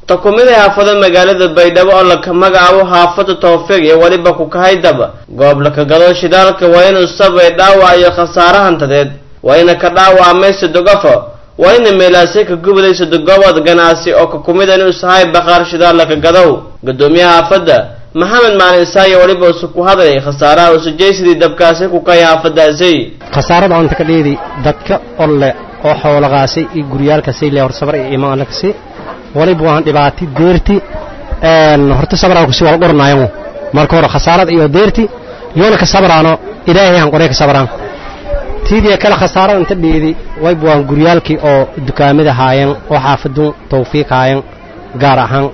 takumida haafado magaalada baydhabo oo laka magacaabo haafada towfiiq iyo weliba ku kahaydaba goob laka gado shidaalka waa inuu sabay dhaawac iyo khasaare hantadeed waa ina ka dhaawacmay sadogafo waa ina meelaasay ka gubaday sadogobood ganacsi oo ka kumid inuu sahay bakhaar shidaal laka gadow gudoomiyaha haafada maxamed maalin isaayo weliba usu ku hadlay khasaaraha usujaysidii dabkaasi ku kay haafadaasi khasaarada anta ka dheedi dadka olle oo xoolaqaasay iyo guryaalkasay le hor sabar iyo imaanakasi waliba waan dhibaati deerti horta sabraan kusi wal qornaayan marka hore khasaarada iyo deerti yoona ka sabraano ilaahay aan qorey ka sabraan tiidiya kale khasaarada inta dheedi wayba waan guryaalkii oo dukaamada haayeen oo xaafadun tawfiiq haayeen gaar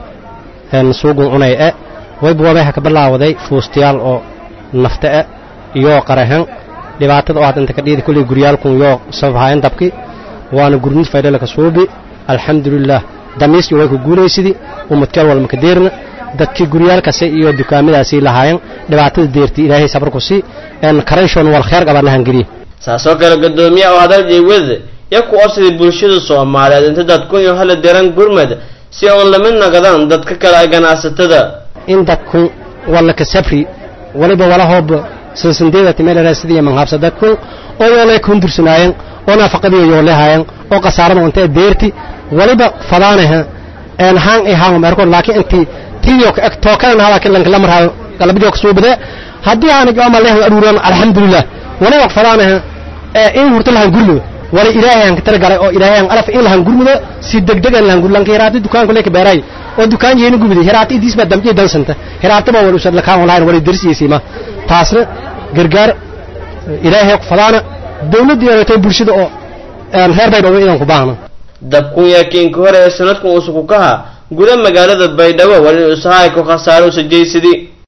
ahaan suugun cunay e wayba wabayha ka bilaawaday fuustayaal oo nafta e iyo qarahan dhibaatada oo hadda inta ka dheedi kulley guryaalkun yoo sabab haayeen dabki waana gurnid faydhalaka suubi alxamdulilah damiis way ku guulaysidii umadkeel walma ka deerna dadkii guryaalkasi iyo dukaamadaasii lahaayeen dhibaatada deerti ilaahay sabar ku sii en karayshoon wal kheer qabaan lahan geliye saasoo kale gudoomiye oo hadal jeywad ya ku orsidii bulshada soomaaliyeed inta dadkun iyo hala deran gurmad si oon lamid nagadaan dadka kale ay ganacsatada in dadku walla ka sabri waliba walahooba sansandeeda timeelera sidii manhaabsa dadku oo yoolay kundursanaayeen oo naafaqadii yoolehaayeen oo khasaarada intee deerti waliba fadaanaha een haan ay haan marko laakiin intii tiyo ka tookan hala kilan kala marhayo qalbiga ku suubade hadii aan jooma leeyahay aduuran alxamdulillah waliba fadaanaha ee in hurta lahan gurmudo wala ilaahay aan ka targalay oo ilaahay aan alaf in lahan gurmudo si degdeg aan lahan gurlan kiraati dukaan kale ka beeray oo dukaan yeeni gubidi hiraati idis ba damje dansanta hiraati ba wala usad la kaan online wala darsiisima taasna gargaar ilaahay ku fadaana dawladda iyo bulshada oo reer baydhabo inaan ku baahno dabkun yaakiinka hore ee sanadkan uusuku kaha guda magaalada baydhabo wali usahaay ku khasaaro usajaysidii